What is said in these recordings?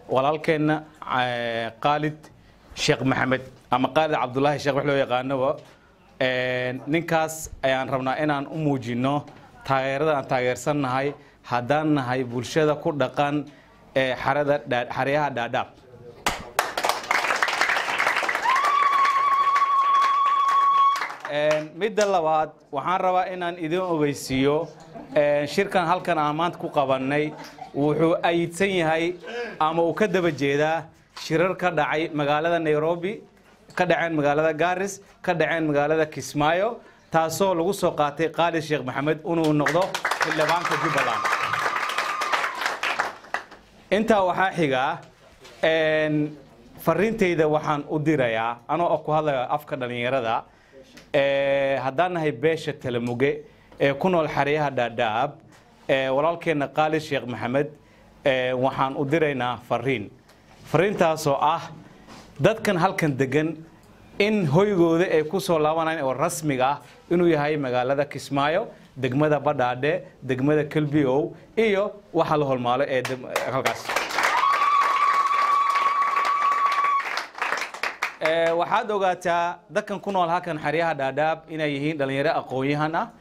walaalkeenna qaalid sheekh maxamed ama qaalid cabdulaahi sheekh wax loo yaqaanoba ninkaas ayaan rabnaa inaan u muujinno taageerada aan taageersannahay haddaan nahay bulshada ku dhaqan ee xarada xaryaha dhaadhaab midda labaad waxaan rabaa inaan idin ogeysiiyo shirkan halkan aan maanta ku qabannay wuxuu ayidsan yahay ama uu ka daba jeedaa shirar ka dhacay magaalada nairobi ka dhaceen magaalada garis ka dhaceen magaalada kismaayo taasoo lagu soo qaatay qaalid sheekh maxamed inuu noqdo xildhibaanka jubbaland intaa waxaa xigaa fariintayda waxaan u dirayaa anoo ku hadlaya afka dhallinyarada haddaan nahay beesha talamuge ee ku nool xeryaha dhaadhaab walaalkeenna qaalid sheekh maxamed waxaan u diraynaa fariin fariintaasoo ah dadkan halkan degan in hoygooda ay ku soo laabanayaan oo rasmiga ah inuu yahay magaalada kismaayo degmada badhaadhe degmada kelbiow iyo waxa la holmaalo ee halkaas waxaad ogaataa dadkan ku nool halkan xeryaha dhaadhaab inay yihiin dhallinyaro aqoon-yahan ah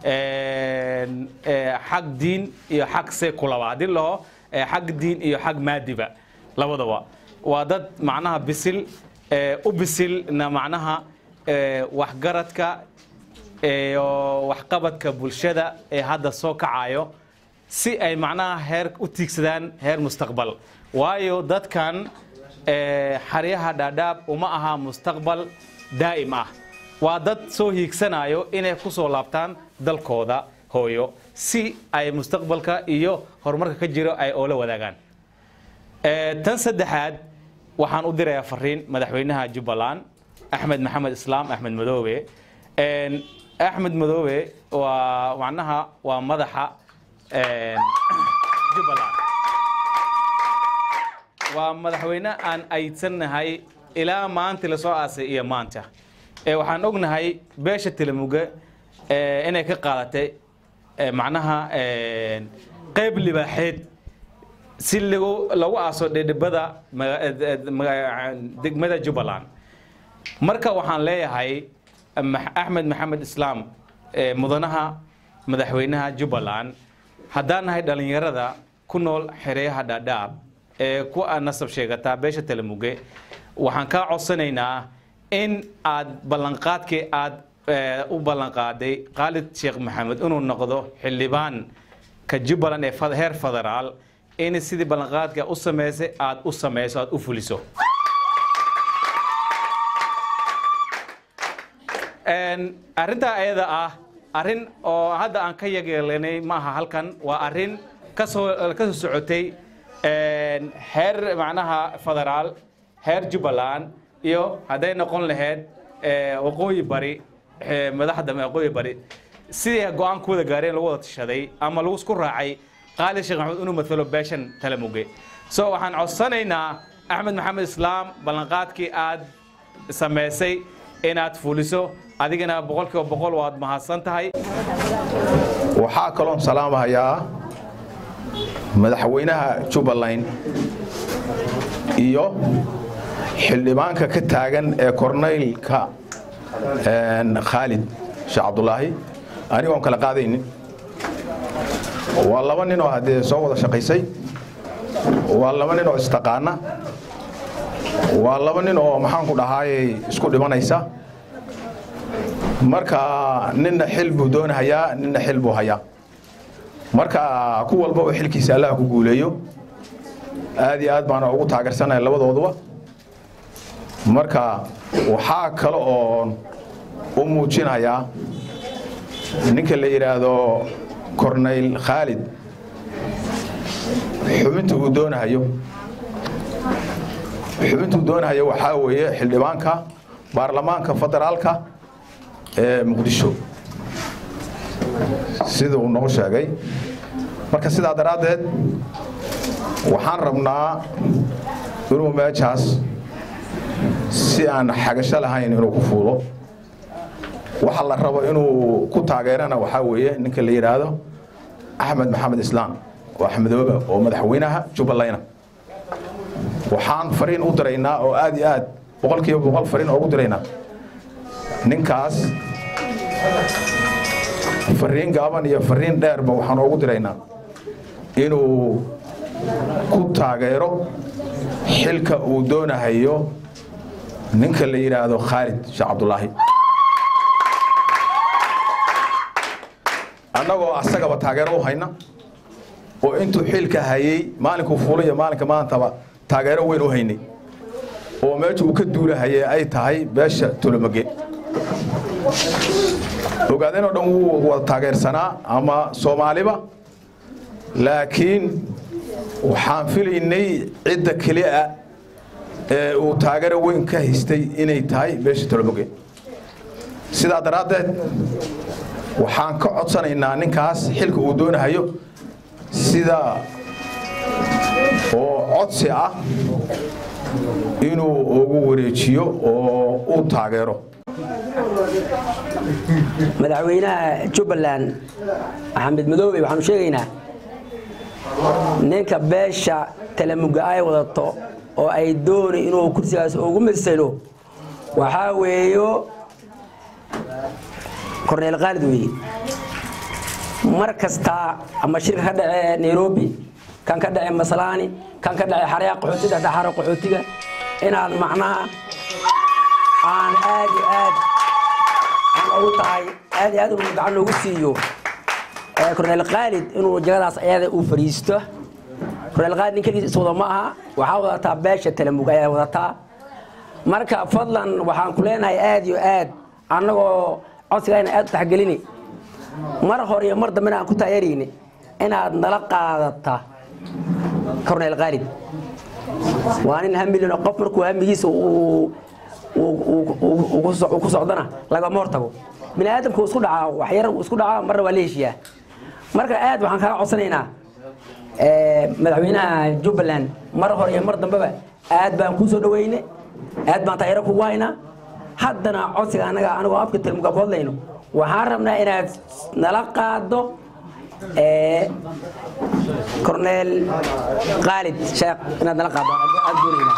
xag diin iyo xag sekulaba haddii laho xag diin iyo xag maadiba labadaba waa dad macnaha bisil u bisilna macnaha waxgaradka iyo waxqabadka bulshada ee hadda soo kacayo si ay macnaha heer u tiigsadaan heer mustaqbal waayo dadkan xaryaha dhaadhaab uma aha mustaqbal daa'im ah waa dad soo hiigsanayo inay ku soo laabtaan dalkooda hooyo si ay mustaqbalka iyo horumarka ka jiro ay oola wadaagaan tan saddexaad waxaan u dirayaa fariin madaxweynaha jubbaland axmed maxamed islaam axmed madoobe axmed madoobe waa macnaha waa madaxa jubbaland waa madaxweyne aan aydsannahay ilaa maanta lasoo aasay iyo maanta waxaan ognahay beesha telemuge inay ka qaadatay macnaha qayb libaaxeed si lagu aaso dhedhibada degmada jubbaland marka waxaan leeyahay axmed maxamed islaam mudanaha madaxweynaha jubbaland haddaan nahay dhallinyarada ku nool xereyaha dhaadhaab ee ku nasab sheegataa beesha telemuge waxaan kaa codsanaynaa in aad ballanqaadkii aad u ballanqaaday qaalid sheekh maxamed inuu noqdo xildhibaan ka jubbaland ee heer federaal in sidii ballanqaadka u samaysay aad u samayso aad u fuliso arrintaa ayada ah arrin oo hadda aan ka yageelanay ma aha halkan waa arrin kasoo ka soo socotay heer macnaha federaal heer jubbaland iyo hadday noqon lahayd waqooyi bari madaxda waqooyi bari sidii go-aan ku wada gaareen lagu wada tashaday ama lagu isku raacay qaalid sheekh maxamed inuu matalo beeshan talamuge so waxaan codsanaynaa axmed maxamed islaam ballanqaadkii aad samaysay inaad fuliso adigana boqolkiiba boqol waad mahadsan tahay waxaa kaloon salaamahayaa madaxweynaha jubbaland iyo xildhibaanka ka taagan ee kornaylka khaalid sheekh cabdulaahi anigoon kala qaadaynin waa laba nin oo haddee soo wada shaqaysay waa laba nin oo istaqaana waa laba nin oo maxaanku dhahaayey isku dhimanaysa marka ninna xil buu doonahayaa ninna xil buu hayaa marka ku walba oo xilkiisa allah ku guuleeyo aad iyo aad baana ugu taageersanaya labadooduba marka waxaa kale oon u muujinayaa ninka la yidhaahdo kornayl khaalid xubinta uu doonahayo xubinta uu doonahayo waxaa weeye xildhibaanka baarlamaanka federaalka ee muqdisho sida uu noo sheegay marka sidaa daraaddeed waxaan rabnaa inuu meeshaas si aan xagasho lahayn inuu ku fuulo waxa la rabo inuu ku taageerana waxaa weeye ninka la yidhaahdo axmed maxamed islaam oo axmedooba oo madaxweynaha jubbalayna waxaan fariin u diraynaa oo aad iyo aad boqolkiiba boqol fariin oogu diraynaa ninkaas fariin gaaban iyo fariin dheerba waxaan oogu diraynaa inuu ku taageero xilka uu doonahayo ninka la yidhaahdo khaalid sheekh cabdulaahi annagoo asagaba taageero u hayna oo intuu xilka hayey maalinkuu fuulay iyo maalinka maantaba taageero weyn u haynay oo meesha uu ka duulahayay ay tahay beesha tolomage ogaadeen oo dhan wuu wada taageersanaa ama soomaaliba laakiin waxaan filaynay cidda keliya ee uu taageero weyn ka haystay inay tahay beesha tolomage sidaa daraaddeed waxaan ka codsanaynaa ninkaas xilka uu doonahayo sida oo codsi ah inuu ugu wareejiyo oo u taageero madaxweynaha jubbaland axmed madoobe waxaanu sheegaynaa ninka beesha talamuga ay wadato oo ay dooni inuu kursigaas ugu masalo waxaa weeyo korneel khaalid weeye mar kasta ama shirka ka dhace nairobi kan ka dhace maslaani kan ka dhace xaryaa qaxootiga dhaxaro qaxootiga inaad macnaha aan aad iyo aad aan ugu tahay aad iyo aad uu gacan noogu siiyo korneel khaalid inuu jagadaas ayada uu fadhiisto korneel khaalid nin keligiis iswada ma aha waxaa wadataa beesha talamug ayaa wadataa marka fadlan waxaan ku leenahay aad iyo aad annagoo codsigayna aad u taxgelini mar hore iyo mar dambena aan ku taageerayni inaad nala qaadata korneel khaalid waa nin hamilino qof markuu hamigiisa uu ku socdana lagama hortago bini aadamku isku dhacaa waxyar isku dhacaa marna waa la heshiyaa marka aad waxaan kaaga codsanaynaa madaxweynaha jubbaland mar hore iyo mar dambeba aad baan kuu soo dhaweyne aad baan taageero kugu haynaa haddana codsiga anaga anigoo afka tilmuga ku hadlayno waxaan rabnaa inaad nala qaado korneel khaalid sheekh inaad nala qaado aad doonaynaa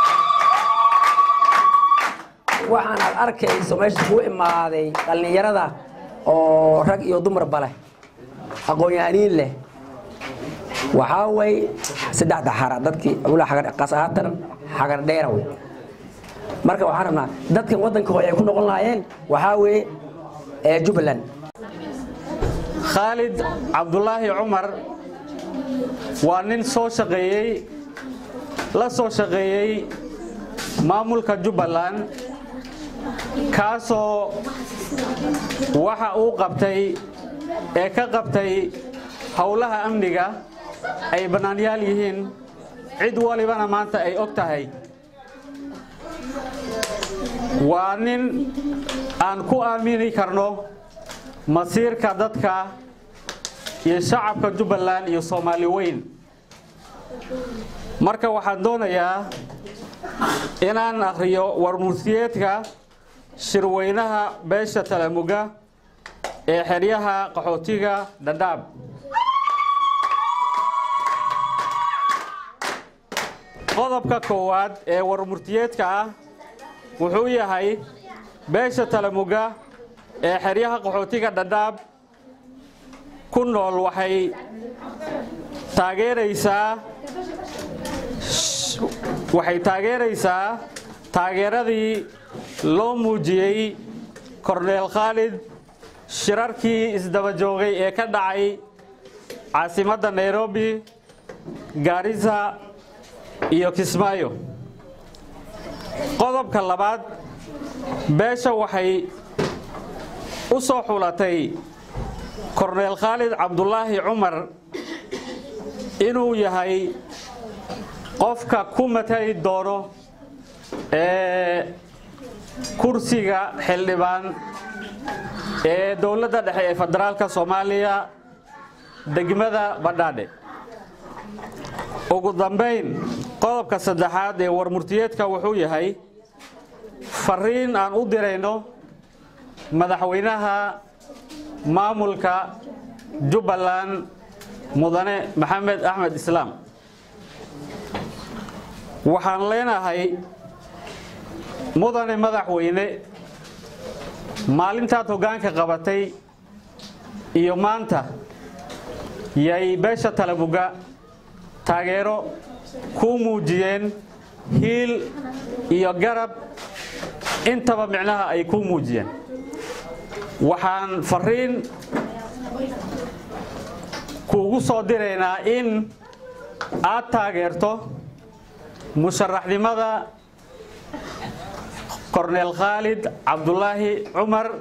waxaan aad arkayso meesha kuu imaaday dhallinyarada oo rag iyo dumarba leh aqoon-yahaniin leh waxaa way saddexda xara dadkii qaas ahaatan xagar dheera wey marka waxaan rabnaa dadkan waddanka hore ay ku noqon lahaayeen waxaa weeye jubbaland khaalid cabdulaahi cumar waa nin soo shaqeeyey la soo shaqeeyey maamulka jubbaland kaasoo waxa uu qabtay ee ka qabtay howlaha amniga ay bannaanyaal yihiin cid walibana maanta ay og tahay waa nin aan ku aamini karno masiirka dadka iyo shacabka jubbaland iyo soomaali weyn marka waxaan doonayaa inaan akhriyo warmursiyeedka shirweynaha beesha talamuga ee xeryaha qaxootiga dhadhaab qodobka koowaad ee warmurtiyeedka ah wuxuu yahay beesha talamuga ee xeryaha qaxootiga dhadhaab ku nool waxay taageeraysaa waxay taageeraysaa taageeradii loo muujiyey korneel khaalid shirarkii isdaba joogay ee ka dhacay caasimadda nairobi gaarisa iyo kismaayo qodobka labaad beesha waxay u soo xulatay korneel khaalid cabdulaahi cumar inuu yahay qofka ku matali doono ee kursiga xildhibaan ee dowladda dhexe ee federaalka soomaaliya degmada badhaadhe ugu dambayn qodobka saddexaad ee warmurtiyeedka wuxuu yahay fariin aan u dirayno madaxweynaha maamulka jubbaland mudane maxamed axmed islaam waxaan leenahay mudane madaxweyne maalintaad hoggaanka qabatay iyo maanta yay beesha talabuga taageero kuu muujiyeen hiil iyo garab intaba micnaha ay kuu muujiyeen waxaan fariin kuugu soo diraynaa in aad taageerto musharaxnimada korneel khaalid cabdulaahi cumar